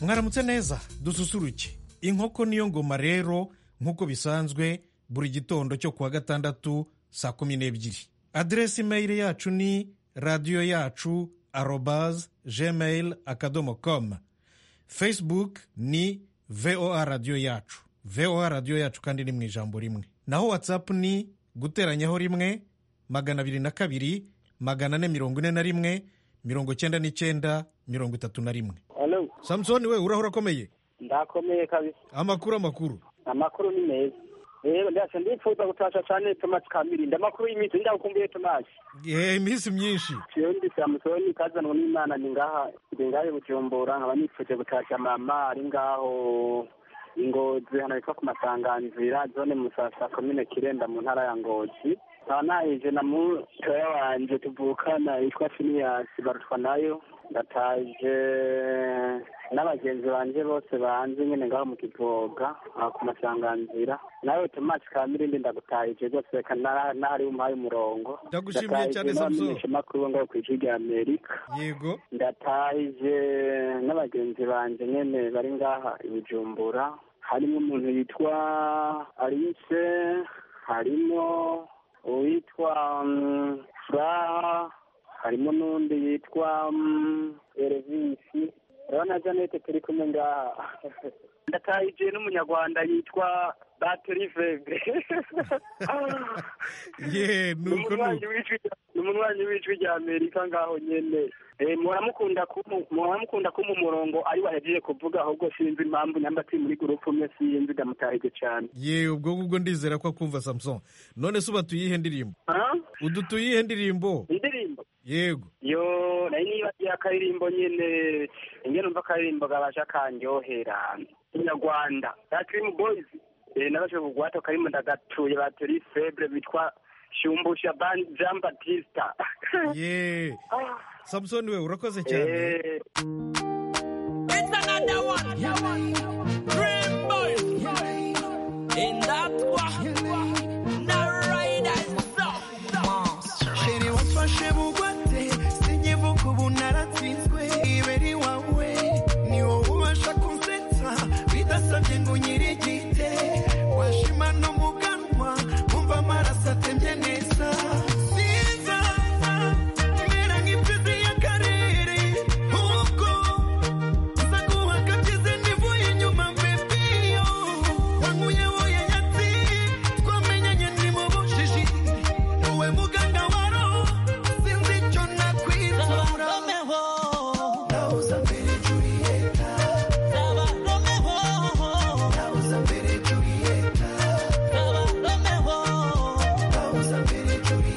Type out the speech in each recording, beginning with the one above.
mwaramutse neza dususuruke inkoko niyo ngoma rero nk'uko bisanzwe buri gitondo cyo kuwa gatandatu saa kumi n'ebyiri aderesi imeyili yacu ni radiyo yacu arobaze gmail akadomo komu fesibuke ni voa radiyo yacu voa radiyo yacu kandi ni mu ijambo rimwe naho watsapu ni guteranyaho rimwe magana abiri na kabiri magana ane mirongo ine na rimwe mirongo icyenda n'icyenda mirongo itatu na rimwe Hello. samusoni we urahora akomeye ndakomeye kabisa amakuru amakuru amakuru ni meza rero ndasha ndifuza gutasha cyane tomasi kamirinda amakuru y'iminsi ndakumbuye tomasi Eh, iminsi myinshi jewe ndi samusoni kazanwa n'imana ni ngaha ndi ngahe bujumbura nkaba nifuje gutasha mama ari ngaho ingozi hano hitwa ku masanganzira zone musasa komine kirenda mu ntara ya ngozi nkaba nahije na mutoya wanje tuvukana yitwa finiyasi barutwa nayo ndataje n'abagenzi banje bose banze nyine ngaho mu kivoga aha ku masanganzira nawe tomasi kamirindi ndagutahije rwose reka nara- nahari umpaye umurongo Ndagushimiye Ndataje cyane, Samson. n'abamenyeshamakuru bo ngaho ku ishuri rya amerika yego ndataje n'abagenzi banjye nyine bari ngaha i bujumbura harimo umuntu yitwa alice harimo uwitwa mm, furaha harimo n'undi yitwa mm, erevisi rero na janete turi kumwe ngaha ndataje n'umunyarwanda yitwa bateriveve ye ni nuko umunywanyi nuko w'ijwi rya- ni umunywanyi w'ijwi rya amerika ngaho nyene Eh, muramukunda kumu- muramukunda kuma umurongo ari wahejeje kuvuga ahubwo sinzi impamvu nyamba ati muri gurupu umwe sinzi ndamutahije cane ye ubwo ngubwo ndizera ko akumva samusoni none se uba tuyihe ndirimbo Ah? udu tuyihe ndirimbo indirimbo yego yo nayo niba ari akaririmbo nyene nge numva akaririmbo gabasha kanryohera inyarwanda dakirimu boyizi nabashe kugwata karimo ndagatuye bateri febre bitwa shumbusha ban- jean batista ye Ah. samusoni we urakoze cyane Eh, It's another one. Dream boy. In that one. The riders up. Monster. Sheri wafashe bugwate sinyivuka ubu naratsinzwe iberi wawe ni wowe ubasha kunsetsa bidasabye ngo nyiri igite washima no mu ganwa wumva amaraso atemye neza Sinza, imera nk'imfizi y'akarere ahubwo nza guhagagize nivuye inyuma mbebiyo wankuye woye yatsi twamenyanye ni mu bujiji wowe muganga wa roho sinzi icyo nakwizura nahoza mbere Julieta nahoza mbere Julieta nahoza mbere Julieta nahoza mbere Julieta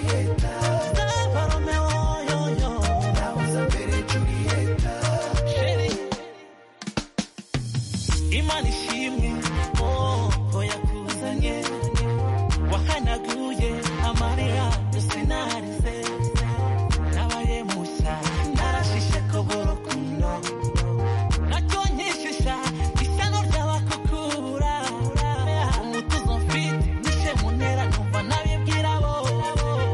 Imana ishimwe ko yakuzanye wahanaguye amarira yose narize nabaye mushya narashishe kobora kuno nacyo nkishisha isano ry'abakukura umutuzo mfite nishe muntera numva nabibwira bo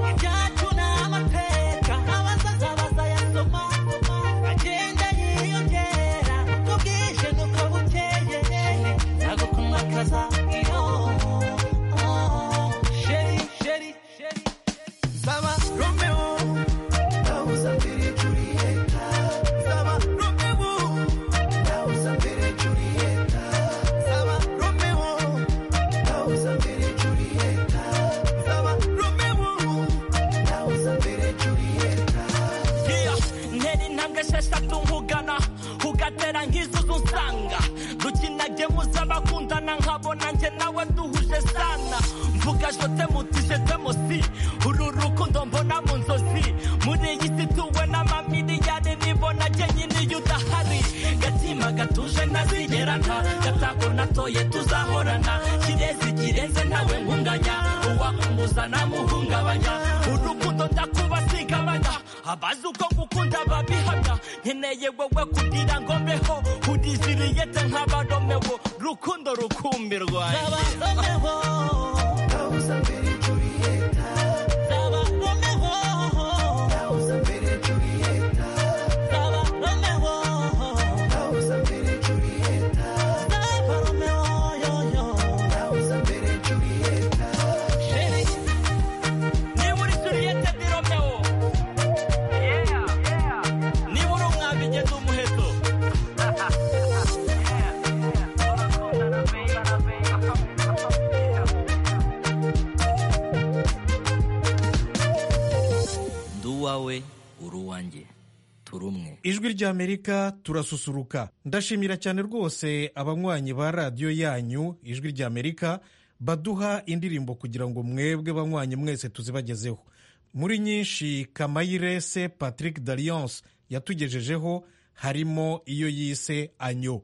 ibyacu ni amateka abazaza bazayasoma agenda yiyongera uko bwije nuko bukeye ntabwo kumwakaza iyo sheri sheri sheri Saba Romeo, nahoza mbere Julieta Saba Romeo, nahoza mbere Julieta Saba Romeo, nahoza mbere Julieta Saba Romeo, nahoza mbere Julieta Yeah, ntera intambwe esheshatu nkugana ugatera nk'izuzu nsanga dukinage muzabakundana nkabona njye nawe duhuje sana mvuga jote mutije demosi uru rukundo mbona mu nzozi muri iyi si tuwe n'amamiliyari nibona njye nyine iyo udahari gatima gatuje ntazigerana gatako natoye tuzahorana kirezi kirenze nawe nkunganya uwakumbuza namuhungabanya urukundo ndakuba sigabanya abazi uko gukunda babihamya nkeneye wowe kugira ngo mbeho udiziriyete nk'abaromewo rukundo rukumbirwa nahoza mbere Julieta nahoza mbere Julieta nahoza mbere Julieta ijwi ry'amerika turasusuruka ndashimira cyane rwose abanywanyi ba radiyo yanyu ijwi ry'amerika baduha indirimbo kugira ngo mwebwe banywanyi mwese tuzibagezeho muri nyinshi kamayirese patrick dariyanse yatugejejeho harimo iyo yise anyo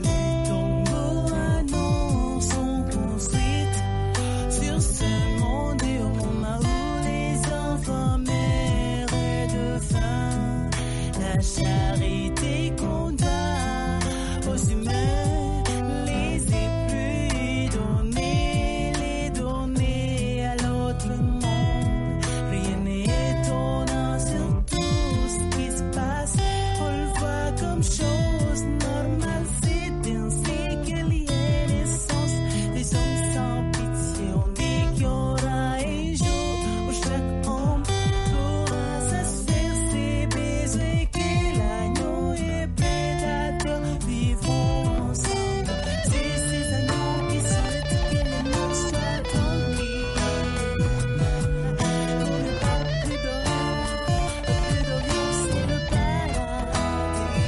Les tombes à nous sont construites sur ce monde et on a où les enfants meurent de faim. La charité condamne aux humains les épluis donner, les donner à l'autre monde. Rien n'est étonnant sur tout ce qui se passe. On le voit comme chose normale. C'est ainsi qu'il y a naissance des hommes sans pitié. On dit qu'il y aura un jour où chaque homme pourra satisfaire ses besoins. Que l'agneau et prédateur vivons ensemble. C'est ces agneaux qui souhaitent que les morts soient tranquilles. Pour ne pas plus d'horreur, plus de violence, le paradis.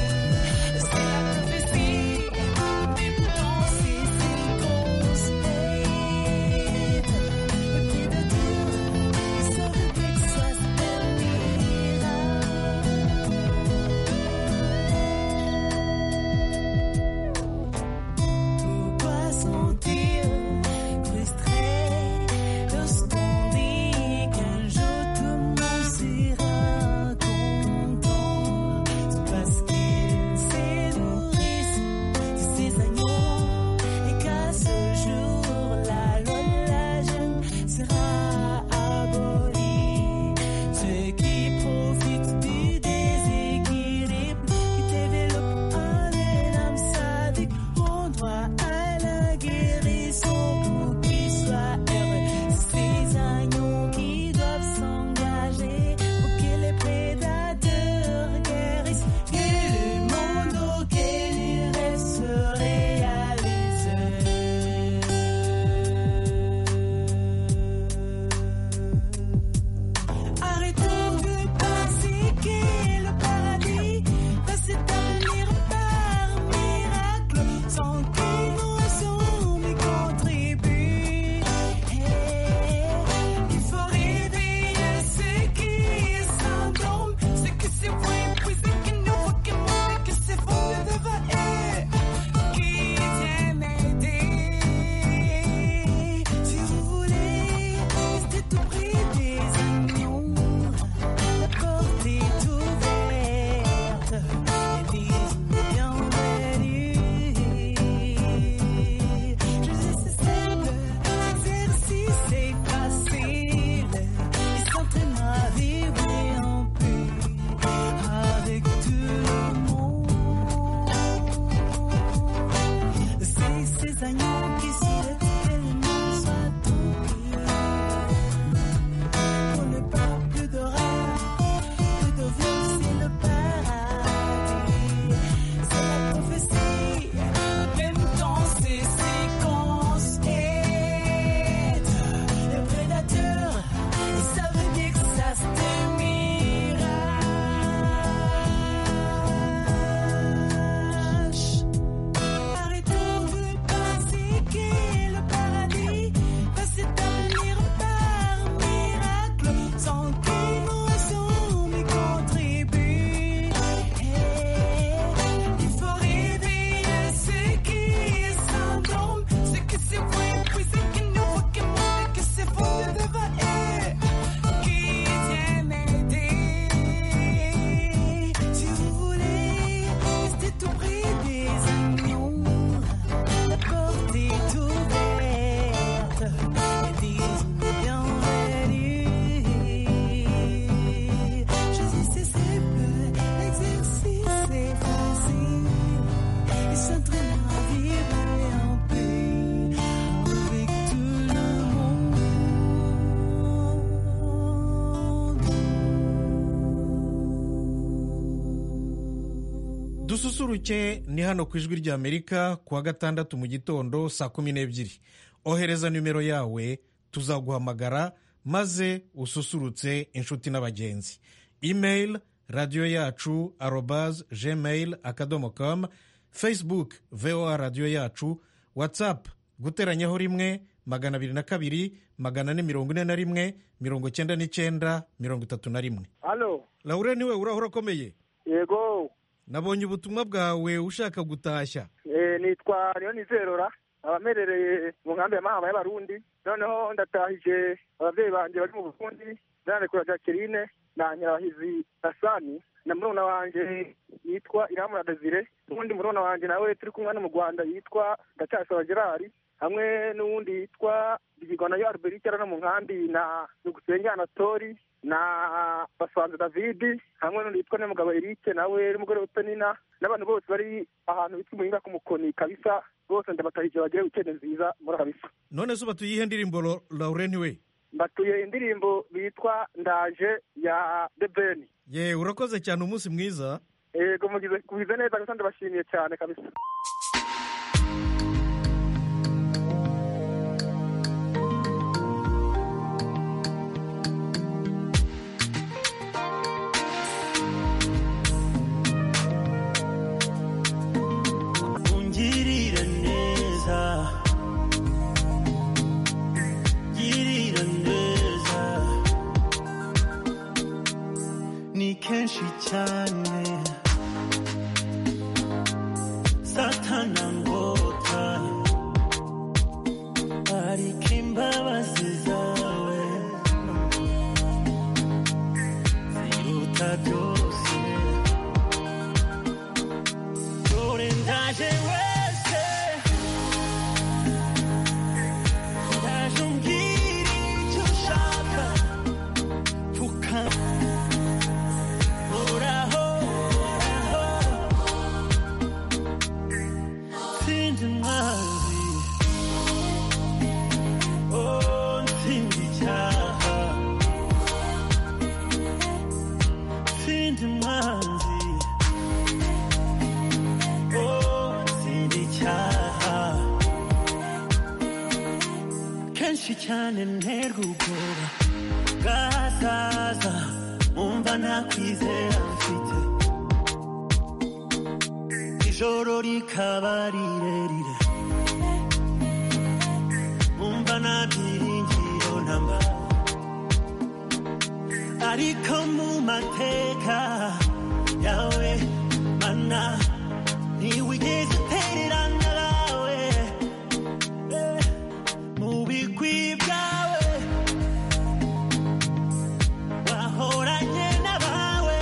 dususuruke ni hano ku ijwi ry'amerika kuwa gatandatu mu gitondo saa kumi n'ebyiri ohereza nimero yawe tuzaguhamagara maze ususurutse inshuti n'abagenzi imeyili radiyo yacu arobaze gmail akadomo kamu facebook voa radiyo yacu watsapu guteranyaho rimwe magana abiri na kabiri magana ane mirongo ine na rimwe mirongo cyenda n'icyenda mirongo itatu na rimwe halo laure niwe urahora akomeye yego nabonye ubutumwa bwawe ushaka gutashya Eh, nitwa nizerora abamerereye mu nkambi ya mahama y'abarundi noneho ndatahije ababyeyi banjye bari mu burundi ndarekura jacqueline na nyirabahizi asani na murumuna wanjye yitwa iramura desire n'uwundi murumuna wanjye nawe turi kumwe hano mu rwanda yitwa ndacyasaba gerard hamwe n'uwundi yitwa rigigona yo alberike hano mu nkambi na dugusenge anatori na basanze david hamwe n'undi yitwa n'umugabo eric nawe n'umugore utanina n'abantu bose bari ahantu bitwa umuhinga ku mukoni kabisa bose ndabatahije bagire wikende nziza muri kabisa none se batuyihe ndirimbo Lo- laurent we mbatuye indirimbo bitwa ndaje ya debeni ye urakoze cyane umunsi mwiza yego mugize kubize neza gusa ndabashimiye cyane kabisa ungirira neza girira neza ni kenshi cyane satana ngota ariko imbabazi zawe ziruta byose dore ndaje wese ndaje umbwira icyo ushaka pfuka horaho horaho Sinzi mwanzi Oh, nsinzi icyaha Sinzi mwanzi Oh, nsinzi icyaha Kenshi cyane nterwa ubwoba bwazaza Umva ntakwizera mfite ijoro rikaba rirerire umva nta byiringiro namba ariko mu mateka yawe mana ntiwigeze utererana nawe Eh, mu bigwi byawe wahoranye n'abawe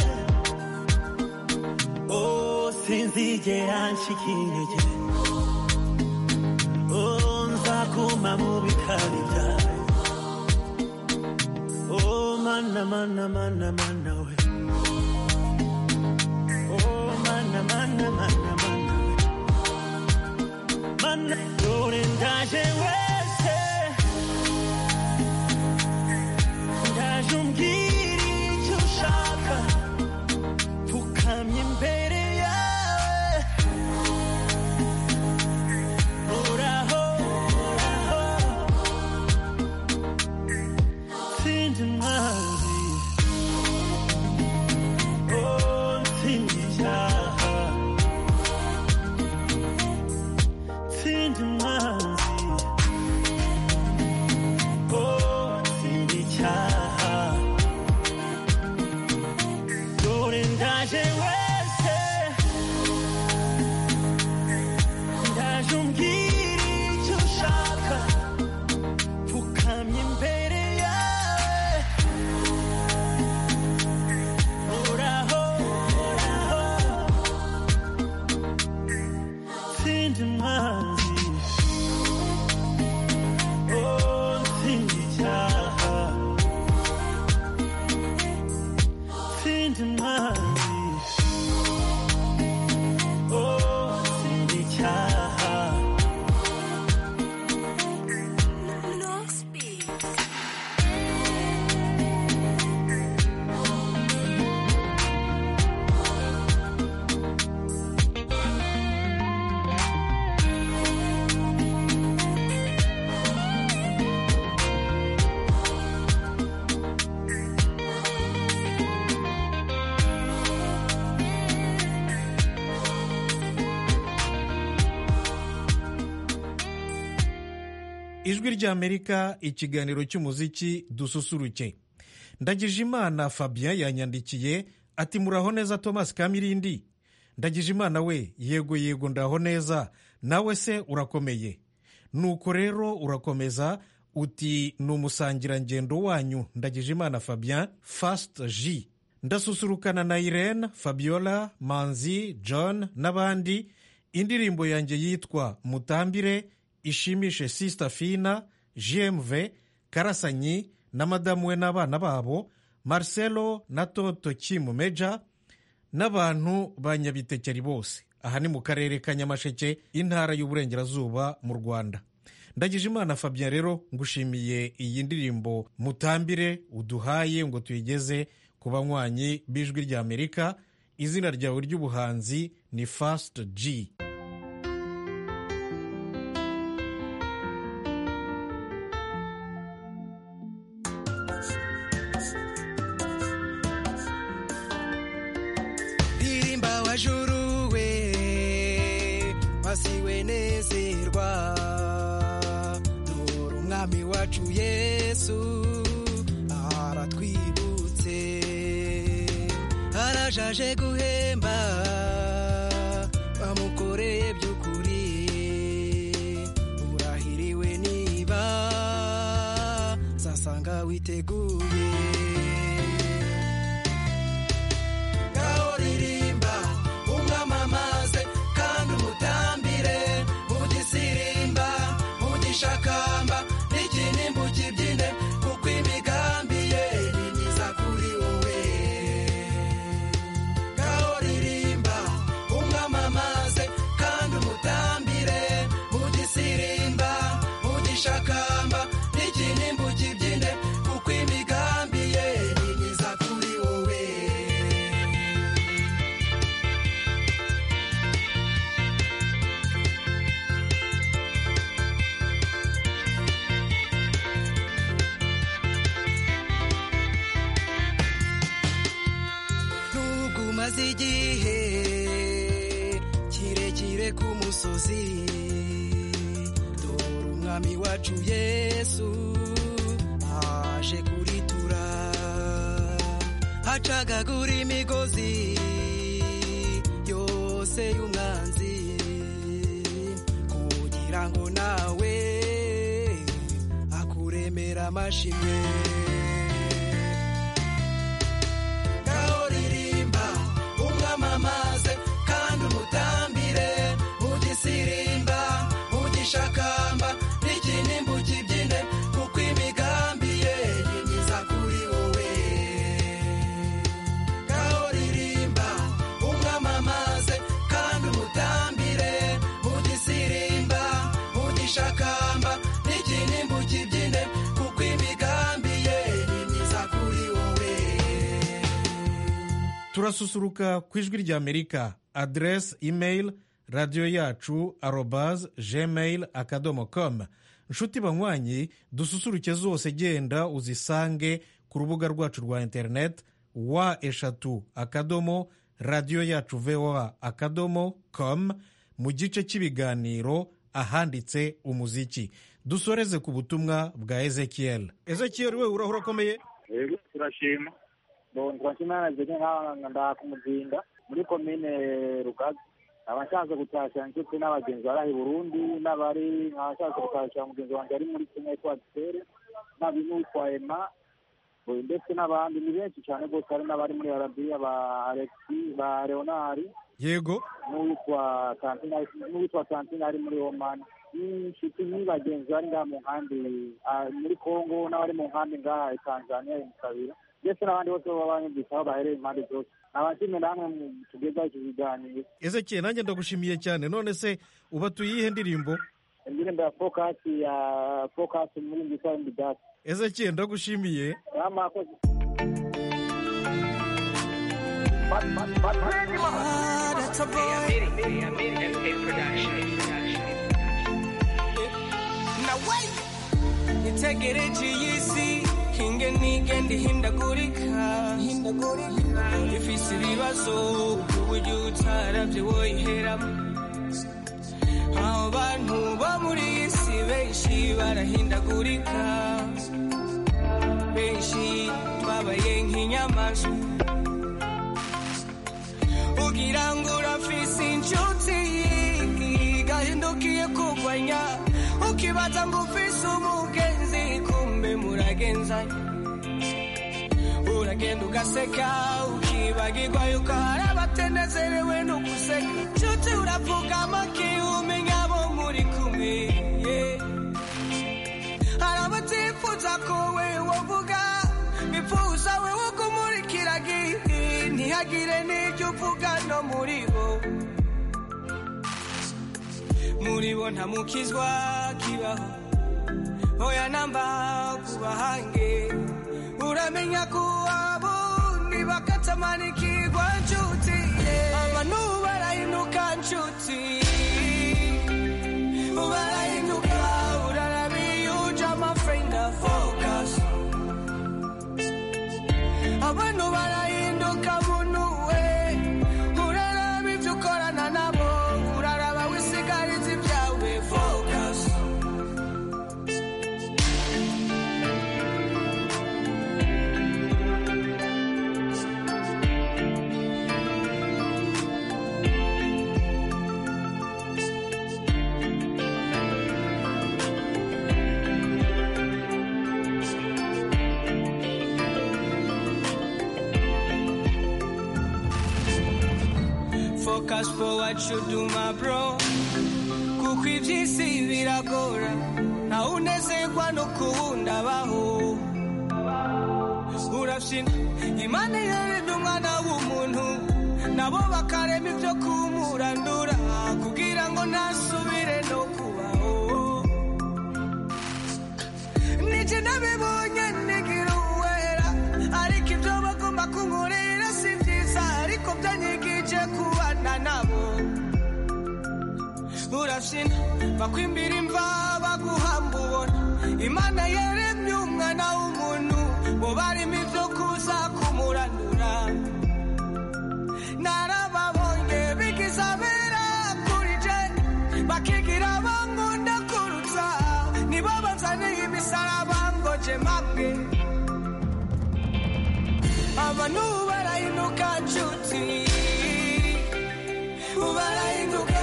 Oh, sinzigera ncika intege Oh, nzaguma mu bikari byawe Oh, mana mana mana mana we Oh, mana mana mana mana we Mana dore ndaje wese Ndaje umbwira icyo ushaka pfukamye imbere yawe horaho horaho sinzi mwanzi ijwi ry'amerika ikiganiro cy'umuziki dususuruke ndagije imana fabien yanyandikiye ati muraho neza thomas kamirindi ndagije imana we yego yego ndaho neza nawe se urakomeye nuko rero urakomeza uti ni umusangirangendo wanyu ndagije imana fabien fasite ji ndasusurukana na irene fabiola manzi john n'abandi indirimbo yanjye yitwa mutambire ishimishe sisita fina gmv karasanyi na madamu we n'abana babo marcelo na toto kimumeja n'abantu ba nyabitekeri bose aha ni mu karere ka nyamasheke intara y'uburengerazuba mu rwanda ndagije imana fabien rero ngushimiye iyi ndirimbo mutambire uduhaye ngo tuyigeze ku banywanyi b'ijwi ry'amerika izina ryawe ry'ubuhanzi ni fasiti ji ndirimba wajuruwe wasiwe nezerwa dore umwami wacu yesu aratwibutse arajaje guhemba bamukoreye by'ukuri urahiriwe niba zasanga witeguye ngaho ririmba umwamamaze kandi umutambire ugisirimba ugishakamba n'ikinimbu kibyine kuko imigambi ye ni myiza kuri wowe ngaho ririmba umwamamaze kandi umutambire ugisirimba ugishakamba n'ikinimbu kibyine kuko imigambi ye ni myiza kuri wowe nubwo umaze igihe kirekire ku musozi dore umwami wacu yesu aje kuritura acagagura imigozi yose y'umwanzi kugira ngo nawe akuremera amashimwe ngaho ririmba umwamamaze kandi umutambire ugisirimba ugishakamba n'ikinimbu kibyine kuko imigambi ye ni myiza kuri wowe ngaho ririmba umwamamaze kandi umutambire ugisirimba ugishakamba n'ikinimbu kibyine kuko imigambi ye ni myiza kuri wowe turasusuruka ku ijwi ry'amerika aderesi imeyili radiyo yacu arobazi gmail akadomo komu inshuti banywanyi dususuruke zose genda uzisange ku rubuga rwacu rwa interineti wa eshatu akadomo radiyo yacu voa akadomo komu mu gice cy'ibiganiro ahanditse umuziki dusoreze ku butumwa bwa ezekiyeli ezekiyeli we urahura akomeye rero turashima turashima nanjye nk'aha ndakumuzinda muri komine rugaga abashatse gutashya inshuti n'abagenzi bari aha i burundi n'abari abashatse gutashya mugenzi wanjye ari muri kimwe kwa gitere n'abinutwa ema ubu ndetse n'abandi ni benshi cyane rwose hari n'abari muri arabiya ba alexi ba leonari yego n'uwitwa kantina n'uwitwa kantina ari muri omani n'inshuti n'ibagenzi bari ngaha mu nkambi ah, muri kongo n'abari mu nkambi ngaha i tanzania i musabira ndetse n'abandi bose baba banyumvise aho bahereye impande zose abashimye namwe mu- tugezaho iki kiganiro ezekiyeli nanjye ndagushimiye cyane none se uba tuyihe ndirimbo indirimbo ya fokasi ya fokasi muri nziza y'imidasi ezekiyeli ndagushimiye n'amakozi Ah, that's a boy. nitegereje iyi si hinge nigende ihindagurika ifise ibibazo ku buryo utaravye woyiheramo abo bantu bo muri iyi si benshi barahindagurika benshi twabaye nk'inyamaswa ugira ngo urafise inshuti igahindukiye kurwanya ukibaza ngo ufise umugenzi kumbe muragenzanya uragenda ugaseka ukibagirwa yuko hari abatenezerewe no guseka nshuti urapfugama umenya abo muri kumwe yeah. hari abatifuza ko we wovuga bifuza we wo kumurikira giti ntihagire n'ibyo uvuga no muri bo muri bo nta mukizwa kibaho oya namba kubahange uramenya ko abo ntibakatamanikirwa nshuti yeah. abantu barahinuka nshuti barahinuka urarabiyuja amafrenda focus abantu barahinduka muntu we uraraba ibyo ukorana nabo uraraba wisigariza ibyawe focus focus for what you do my bro kuko iby'isi biragora ntawe unezerwa no kuwundi abaho urabyina imana ihererwa umwana w'umuntu nabo bakarema ibyo kumurandura kugira ngo ntasubire no kubaho nijye nabibonye nigira uwera ariko ibyo bagomba kunkorera si byiza ariko byanyigije kubana nabo urabyina bakwimbira imva baguhamba ubona imana yaremye umwana w'umuntu bo barimo ibyo kuza kumuranura narababonye bigize abera kuri je bakigira bankunda kurutsa nibo banzaniye imisaraba ngo je mamwe abantu barahinduka nshuti barahinduka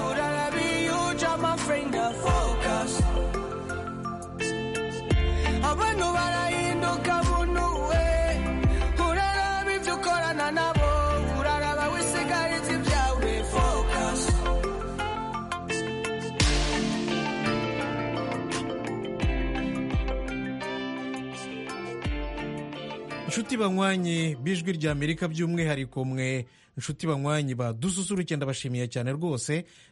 urarabiyuja amafrenda focus abantu barahinduka muntu we uraraba ibyo ukorana nabo uraraba wisigariza ibyawe focus inshuti banywanye b'ijwi rya amerika by'umwihariko mwe inshuti banywanye badususuruke ndabashimiye cyane rwose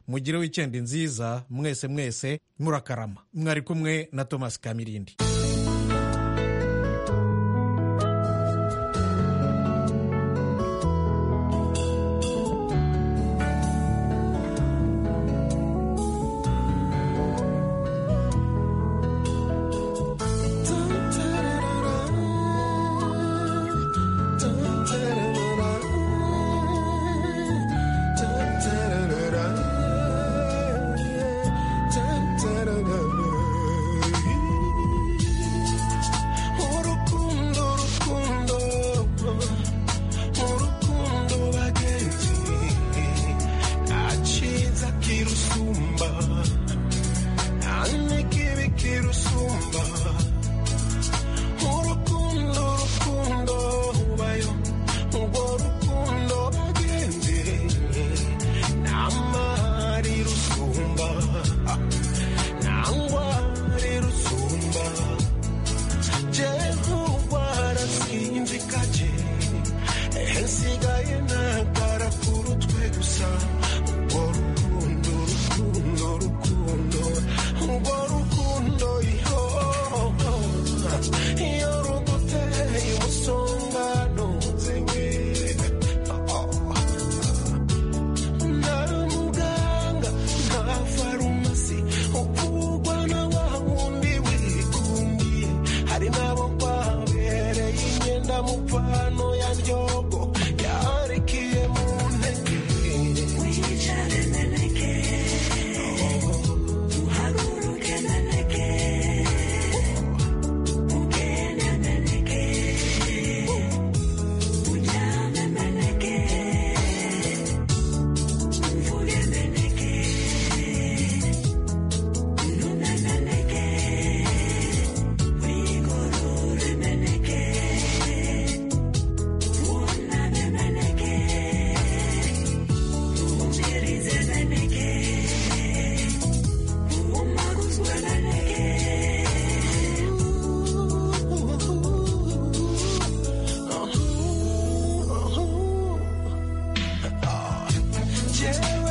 mugire wikendi nziza mwese mwese murakarama mwari kumwe na thomas kamirindi Dun-dun-dun-dun.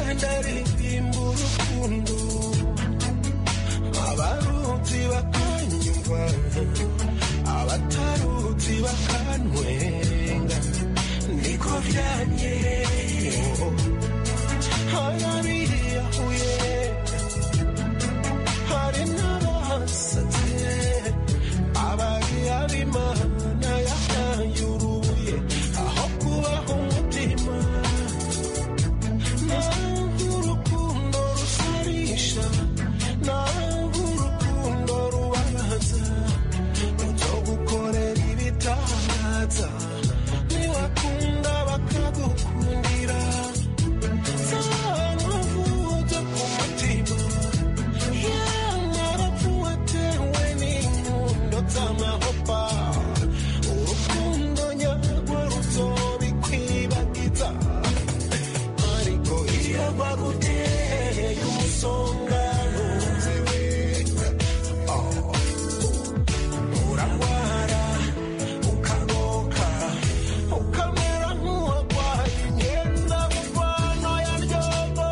ndaririmba urukundo abarutsi bakanyumva abatarutsi bakantwenga niko byangereye harabiriyahuye hari n'abasatse abari abimana yahaye urubuye aho kubaho umutima urukundo rusarisha ntabwo urukundo rubabaza ibyo gukorera ibitangaza niwakunda bakagukundira zanavuze ku mutima yamarafu watewe n'inkundo z'amahopa urukundo nyarwo ruzobikwibagiza ariko iyo baguteye umusonga ntuze wenda Oh. urarwara ukagoka ukamera nk'uwarwaye imyenda mvano ya ryobo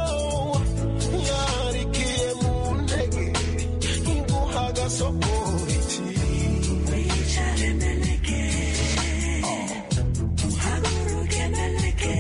yarikiye mu ntege iguha agasokoriki wicare meneke uhaguruke meneke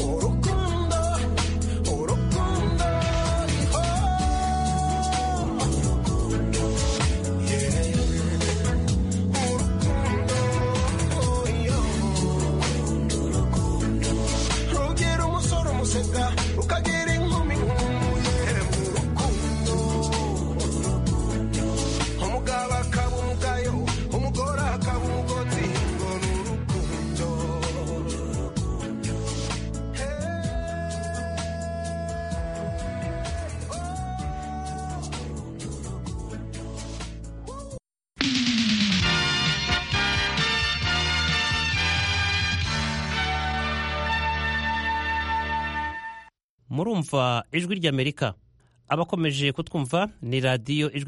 Urukundo, urukundo riho Urukundo, urukundo Urukundo, rugira umusore umuseka Rukagira inkumi nkumuye Urukundo, urukundo Umugabo akaba umugayo Umugore akaba umugozi Ngo ni urukundo murumva ijwi ry'amerika abakomeje kutwumva ni radiyo ijwi